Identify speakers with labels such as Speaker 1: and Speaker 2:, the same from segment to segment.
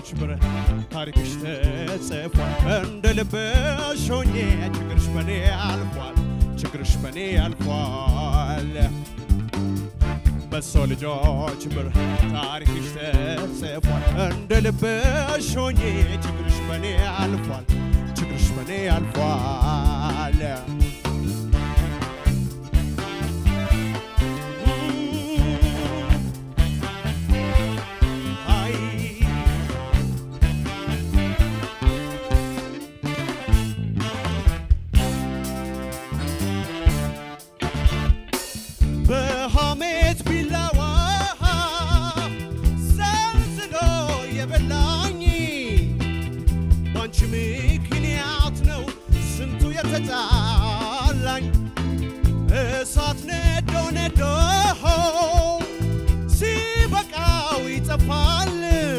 Speaker 1: ልጆች ብረት ታሪክሽ ተጽፏል። እንደ ልብሽ ሆኜ ችግርሽ በኔ አልፏል። ችግርሽ በኔ አልፏል። በሰው ልጆች ብረት ታሪክሽ ተጽፏል። እንደ ልብሽ ሆኜ ችግርሽ በኔ አልፏል። ችግርሽ በኔ አልፏል። አይ በሐሜት ቢላዋ ሰልስሎ የበላኝ ባንቺ ምክንያት ነው ስንቱ የተጣላኝ። እሳት ነዶ ነዶ ሲበቃው ይጠፋል።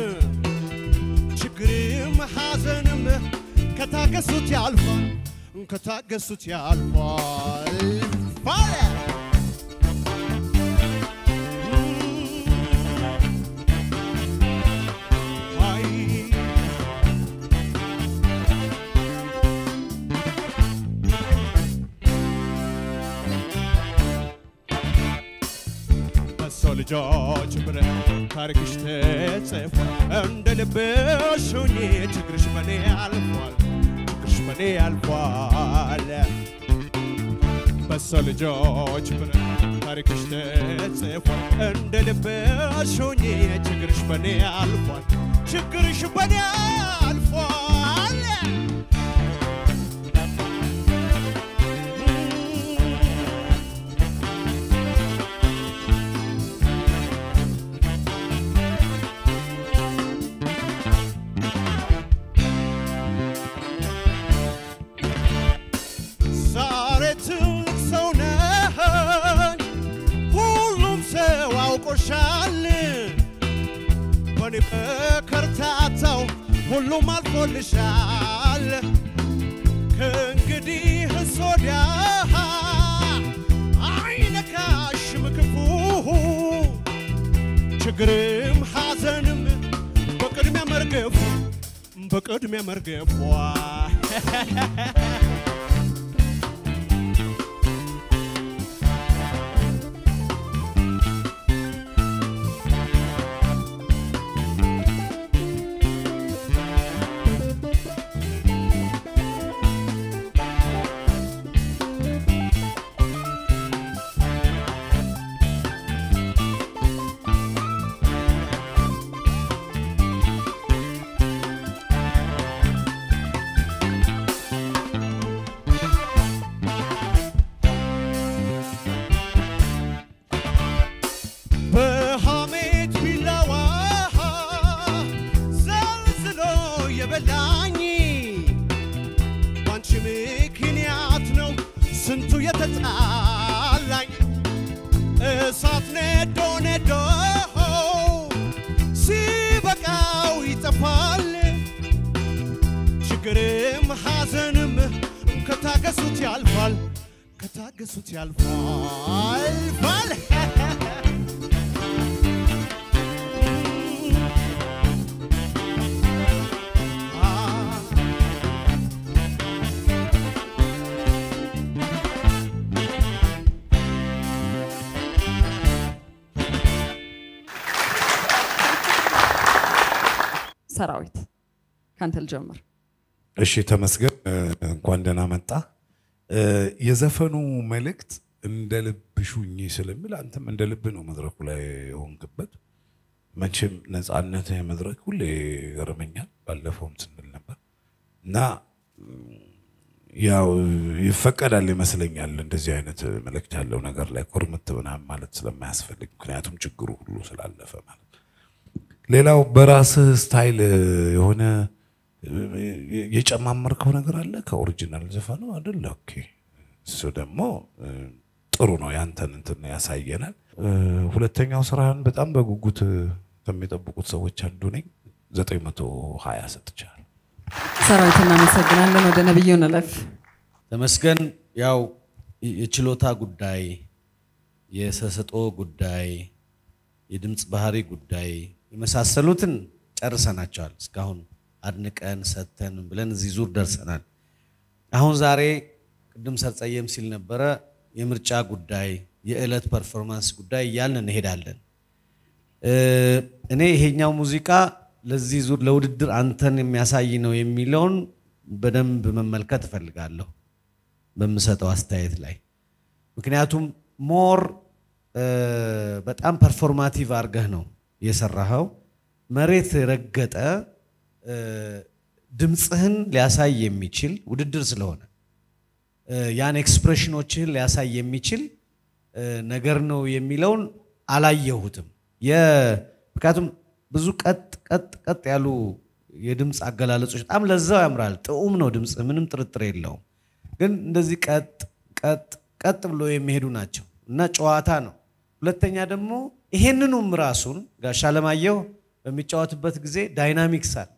Speaker 1: ችግርም ሐዘንም ከታገሱት ያልፋል ከታገሱት ያልፋል ባለ አይ በሰው ልጆች ብረት ታሪክሽ ተጽፏል። እንደ ልብሽ ሁኚ ችግርሽ በኔ አልፏል። ችግርሽ በኔ አልፏል። በሰው ልጆች ብረት ታሪክሽ ተጽፏል። እንደ ልብሽ ሁኚ ችግርሽ በኔ አልፏል። ችግርሽ በኔ አልፏል። ዛሬ ትልቅ ሰው ነኝ፣ ሁሉም ሰው አውቆሻል። በኔ በከርታታው ሁሉም አልፎልሻል። ከእንግዲህ ወዲያ አይነካሽም ክፉ ችግርም ሐዘንም በቅድሚያ መርገፉ በቅድሚያ መርገፏ በሐሜት ቢላዋ ዘልዝሎ የበላኝ ባንቺ ምክንያት ነው ስንቱ የተጣላኝ። እሳት ነዶ ነዶ ሲበቃው ይጠፋል። ችግርም ሐዘንም ከታገሱት ያልፋል ከታገሱት ያልፋል ባል
Speaker 2: ሰራዊት ካንተ ልጀምር።
Speaker 3: እሺ ተመስገን፣ እንኳን ደህና መጣ። የዘፈኑ መልእክት እንደ ልብሽ ሁኚ ስለሚል አንተም እንደ ልብ ነው መድረኩ ላይ የሆንክበት። መቼም ነፃነት መድረክ ሁሌ ይገርመኛል። ባለፈውም ስንል ነበር እና ያው ይፈቀዳል ይመስለኛል እንደዚህ አይነት መልእክት ያለው ነገር ላይ ኮርምት ምናምን ማለት ስለማያስፈልግ ምክንያቱም ችግሩ ሁሉ ስላለፈ ማለት ሌላው በራስህ ስታይል የሆነ የጨማመርከው ነገር አለ ከኦሪጂናል ዘፈኑ አይደለ? ኦኬ እሱ ደግሞ ጥሩ ነው። ያንተን እንትን ያሳየናል። ሁለተኛው ስራህን በጣም በጉጉት ከሚጠብቁት ሰዎች አንዱ ነኝ። ዘጠኝ መቶ ሀያ ሰጥቻለሁ።
Speaker 2: ሰራዊት እናመሰግናለን። ወደ ነብዩ እንለፍ።
Speaker 4: ተመስገን ያው የችሎታ ጉዳይ፣ የሰሰጦ ጉዳይ፣ የድምፅ ባህሪ ጉዳይ የመሳሰሉትን ጨርሰናቸዋል። እስካሁን አድንቀን ሰጥተን ብለን እዚህ ዙር ደርሰናል። አሁን ዛሬ ቅድም ሰርጸየም ሲል ነበረ የምርጫ ጉዳይ፣ የዕለት ፐርፎርማንስ ጉዳይ እያልን እንሄዳለን። እ፣ እኔ ይሄኛው ሙዚቃ ለዚህ ዙር ለውድድር አንተን የሚያሳይ ነው የሚለውን በደንብ መመልከት እፈልጋለሁ በምሰጠው አስተያየት ላይ ምክንያቱም ሞር በጣም ፐርፎርማቲቭ አድርገህ ነው የሰራኸው። መሬት ረገጠ እ፣ ድምፅህን ሊያሳይ የሚችል ውድድር ስለሆነ እ፣ ያን ኤክስፕሬሽኖችህን ሊያሳይ የሚችል እ፣ ነገር ነው የሚለውን አላየሁትም። የ- ምክንያቱም ብዙ ቀጥ ቀጥ ቀጥ ያሉ የድምፅ አገላለጾች በጣም ለዛው ያምራል። ጥዑም ነው ድምፅ፣ ምንም ጥርጥር የለውም። ግን እንደዚህ ቀጥ ቀጥ ቀጥ ብሎ የሚሄዱ ናቸው እና ጨዋታ ነው። ሁለተኛ ደግሞ ይሄንኑም ራሱን ጋሽ አለማየሁ በሚጫወትበት ጊዜ ዳይናሚክስ አለው፣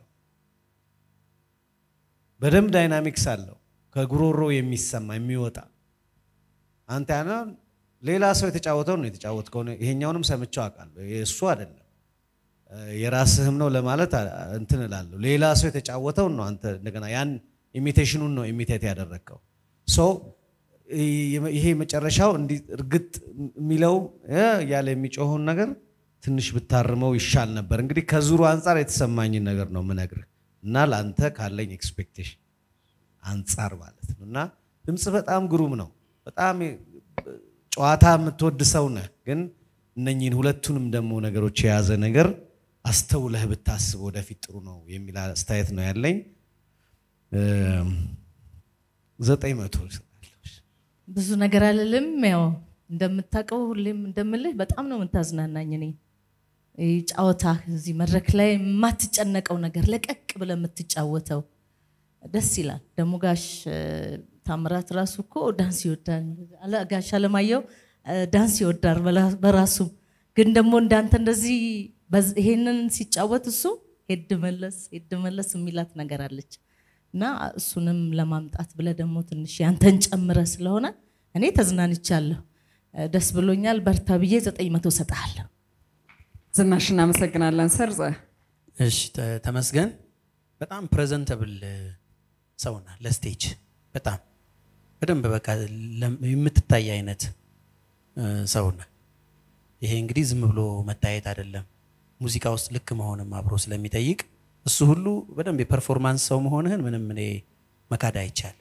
Speaker 4: በደንብ ዳይናሚክስ አለው። ከጉሮሮ የሚሰማ የሚወጣ አንተ ያና ሌላ ሰው የተጫወተው ነው የተጫወትከው። ይሄኛውንም ሰምቼው አውቃለሁ። የእሱ አይደለም የራስህም ነው ለማለት አ- እንትን እላለሁ። ሌላ ሰው የተጫወተውን ነው አንተ እንደገና ያን ኢሚቴሽኑን ነው ኢሚቴት ያደረግከው። ሶ ይ- ይሄ መጨረሻው እንዲህ እርግጥ የሚለው እ እያለ የሚጮኸውን ነገር ትንሽ ብታርመው ይሻል ነበር። እንግዲህ ከዙሩ አንጻር የተሰማኝን ነገር ነው ምነግርህ እና ለአንተ ካለኝ ኤክስፔክቴሽን አንጻር ማለት ነው። እና ድምፅ በጣም ግሩም ነው። በጣም ጨዋታ የምትወድ ሰው ነህ፣ ግን እነኚህን ሁለቱንም ደግሞ ነገሮች የያዘ ነገር አስተውለህ ብታስብ ወደፊት ጥሩ ነው የሚል አስተያየት ነው ያለኝ። እም፣ ዘጠኝ መቶ እሰጣለሁ።
Speaker 5: ብዙ ነገር አልልም። ያው እንደምታውቀው ሁሌም እንደምልህ በጣም ነው የምታዝናናኝ። እኔ ይህ ጫወታ እዚህ መድረክ ላይ የማትጨነቀው ነገር ለቀቅ ብለህ የምትጫወተው ደስ ይላል። ደግሞ ጋሽ እ፣ ታምራት ራሱ እኮ ዳንስ ይወዳል። አለ- ጋሽ አለማየሁ እ፣ ዳንስ ይወዳል በላ- በራሱ ግን ደግሞ እንዳንተ እንደዚህ በዝ- ይሄንን ሲጫወት እሱ ሄድ መለስ ሄድ መለስ የሚላት ነገር አለች እና እሱንም ለማምጣት ብለህ ደግሞ ትንሽ ያንተን ጨምረ ስለሆነ እኔ ተዝናንቻለሁ። እ፣ ደስ ብሎኛል። በርታ ብዬ ዘጠኝ መቶ ሰጥሃለሁ።
Speaker 2: ዝናሽ እናመሰግናለን። ሰርጸ
Speaker 6: እሺ ተ- ተመስገን በጣም ፕሬዘንተብል ሰው ነህ ለስቴጅ በጣም በደንብ በቃ ለም- የምትታይ አይነት እ፣ ሰው ነህ። ይሄ እንግዲህ ዝም ብሎ መታየት አይደለም፣ ሙዚቃ ውስጥ ልክ መሆንም አብሮ ስለሚጠይቅ እሱ ሁሉ በደንብ የፐርፎርማንስ ሰው መሆንህን ምንም እኔ መካድ አይቻል።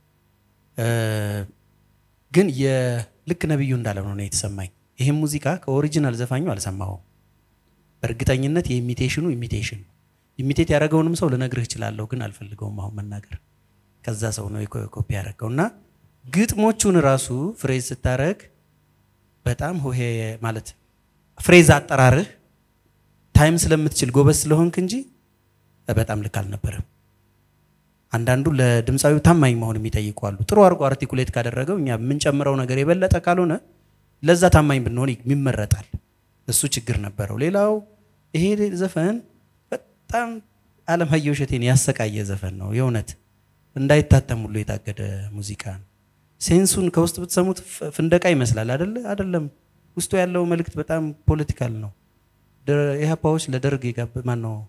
Speaker 6: ግን የልክ ነብዩ እንዳለ ነው እኔ የተሰማኝ። ይህም ሙዚቃ ከኦሪጂናል ዘፋኙ አልሰማሁም። በእርግጠኝነት የኢሚቴሽኑ ኢሚቴሽን ኢሚቴት ያደረገውንም ሰው ልነግርህ እችላለሁ፣ ግን አልፈልገውም አሁን መናገር። ከዛ ሰው ነው የኮ- ኮፒ ያደረገው እና ግጥሞቹን ራሱ ፍሬዝ ስታረግ በጣም ሆሄ ማለት ፍሬዝ አጠራርህ ታይም ስለምትችል ጎበዝ ስለሆንክ እንጂ በጣም ልክ አልነበረም። አንዳንዱ ለድምፃዊው ታማኝ መሆን የሚጠይቁ አሉ። ጥሩ አድርጎ አርቲኩሌት ካደረገው እኛ የምንጨምረው ነገር የበለጠ ካልሆነ ለዛ ታማኝ ብንሆን ይመረጣል። እሱ ችግር ነበረው። ሌላው ይሄ ዘፈን በጣም አለማየሁ እሸቴን ያሰቃየ ዘፈን ነው። የእውነት እንዳይታተም ሁሉ የታገደ ሙዚቃ ነው። ሴንሱን ከውስጥ ብትሰሙት ፍ- ፍንደቃ ይመስላል አይደለ? አይደለም። ውስጡ ያለው መልእክት በጣም ፖለቲካል ነው። ደ- ኢህአፓዎች ለደርግ የጋበ ማን ነው?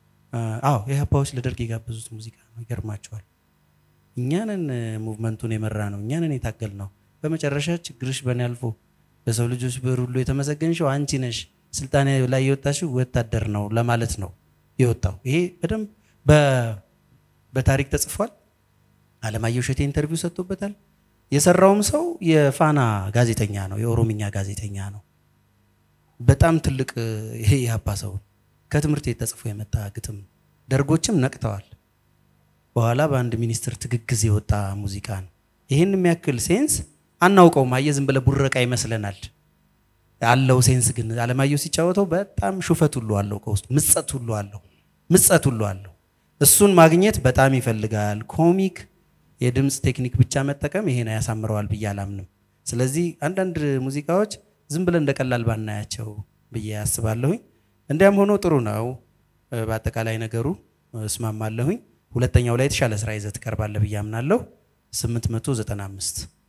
Speaker 6: አዎ ኢህአፓዎች ለደርግ የጋበዙት ሙዚቃ ነው። ይገርማቸዋል። እኛንን ሙቭመንቱን የመራ ነው፣ እኛንን የታገል ነው። በመጨረሻ ችግርሽ በእኔ አልፎ በሰው ልጆች ብር ሁሉ የተመሰገንሽው አንቺ ነሽ፣ ስልጣን ላይ የወጣሽው ወታደር ነው ለማለት ነው የወጣው። ይሄ በደንብ በ- በታሪክ ተጽፏል። አለማየሁ እሸቴ ኢንተርቪው ሰጥቶበታል። የሰራውም ሰው የፋና ጋዜጠኛ ነው፣ የኦሮምኛ ጋዜጠኛ ነው። በጣም ትልቅ እ፣ ይሄ የሀፓ ሰው ከትምህርት ቤት ተጽፎ የመጣ ግጥም። ደርጎችም ነቅተዋል። በኋላ በአንድ ሚኒስትር ትግግዝ የወጣ ሙዚቃ ነው። ይህን የሚያክል ሴንስ አናውቀውም። አየህ ዝም ብለህ ቡረቃ ይመስለናል። አለው ሴንስ ግን አለማየሁ ሲጫወተው በጣም ሹፈት ሁሉ አለው፣ ከውስጡ ምጸት ሁሉ አለው፣ ምጸት ሁሉ አለው። እሱን ማግኘት በጣም ይፈልጋል። ኮሚክ የድምፅ ቴክኒክ ብቻ መጠቀም ይሄን ያሳምረዋል ብዬ አላምንም። ስለዚህ አንዳንድ ሙዚቃዎች ዝም ብለን እንደ ቀላል ባናያቸው ብዬ አስባለሁኝ። እንዲያም ሆኖ ጥሩ ነው። እ፣ በአጠቃላይ ነገሩ እ፣ እስማማለሁኝ። ሁለተኛው ላይ የተሻለ ስራ ይዘህ ትቀርባለህ ብዬ አምናለሁ። 895